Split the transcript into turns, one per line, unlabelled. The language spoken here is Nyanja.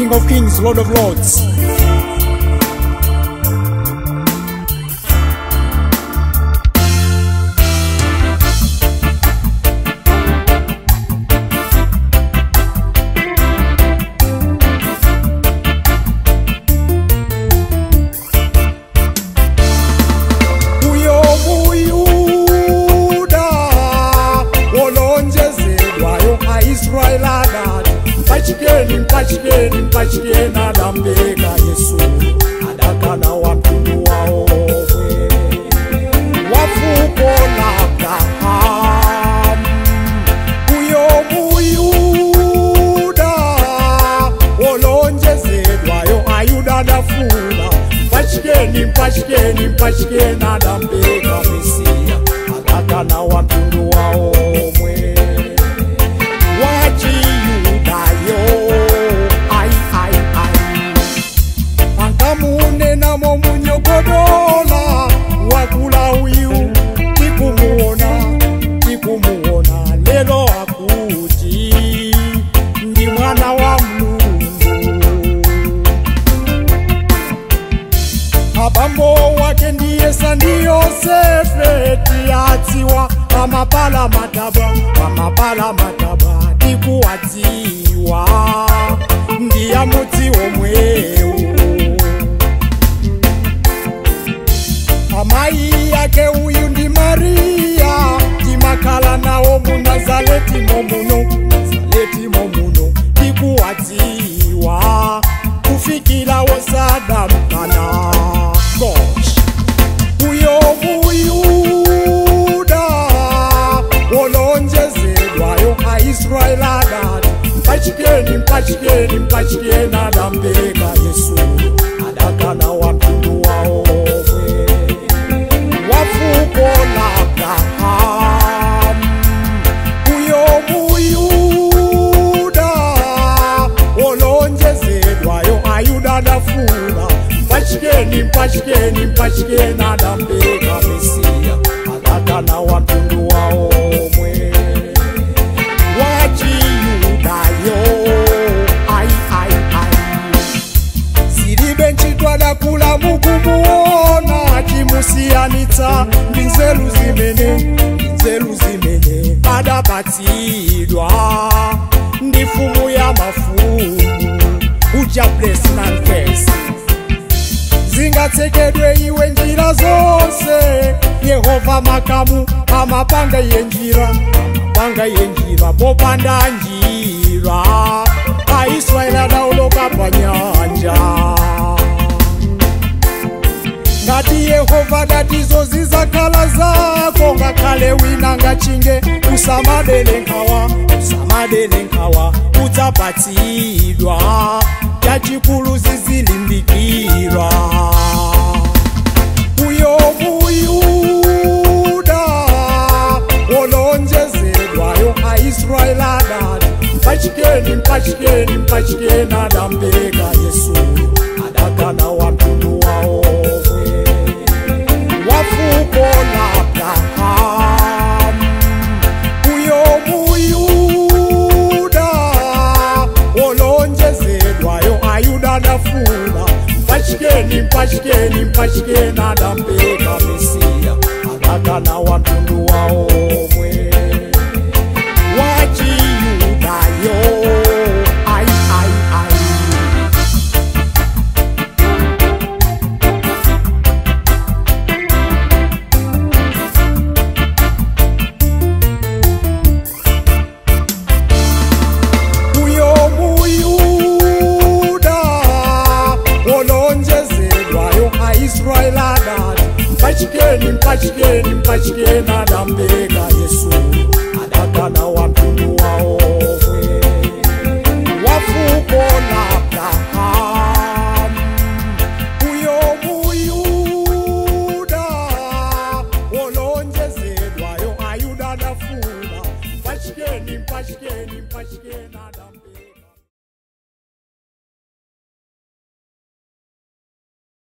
King of Kings, Lord of Lords. uyo muyuda wolonjezelwayo aisraeli adati mpachikeni mpachikeni mpachikeni adambeka yesu adakana wa mtundu waomwe wafuko la abrahamu uyo muyuda wolonjezelwayo ayuda adafuna mpachikeni mpachikeni mpachikeni adambeka mesiya adakana wa mtundu waomwe wachiyudayo ai ai ai angamunenamo munyogodola wakula uyu tikumuona tikumuona lelo akuti ndi mwana wa mulungu abambo wake ndiye sandi yosefe tiyadziwa amapala mataba amapala mataba tikuwadziwa ndiya mudzi omwewu amai yake uyu ndi mariya timakhala nawo munazareti momuno nazareti momuno tikuwadziwa kufikira wosadamkana gosh uyo muyuda wolonjezelwayo aisraeli adati mpachikeni mpachikeni mpachikeni adambeka yesu adakana wa mtundu waomwe wafuko la abrahamu uyo muyuda wolonjezelwayo ayuda adafuna mpachikeni mpachikeni mpachikeni adambeka mesiya adakana wa mtundu waomwe wachiyudayo ai ai ai zilibe ntchitwada kula mukumuona chimusiyanitsa ndi nzeru zimene ndi nzeru zimene adapatsidwa ndi fumu ya mafumu uja blesnanfes zingatsekedwe iwe njira zonse yehova makamu amapanga yenjira amapanga yenjira popanda njira aisraeli adauloka pa nyanja ngati yehova datizo zizakhala zako ngakhale wina ngachinge usamadele nkhawa usamadele nkhawa udzapatsidwa chachikulu zizilimbikira uyo muyuda wolonjezelwayo aisraeli adati mpachikeni mpachikeni mpachikeni adambeka yesu adakana wa mtundu waomwe wafuko la abrahamu uyo muyuda wolonjezelwayo ayuda adafuna mpachikeni mpachikeni mpachikeni adambeka mesiya adakana wa mtundu waomwe wachiyudayo ai ai ai uyo muyuda wolonjezelwayo aisraeli adati mpachikeni mpachikeni mpachikeni adambeka yesu adakana wa mtundu waomwe wafuko la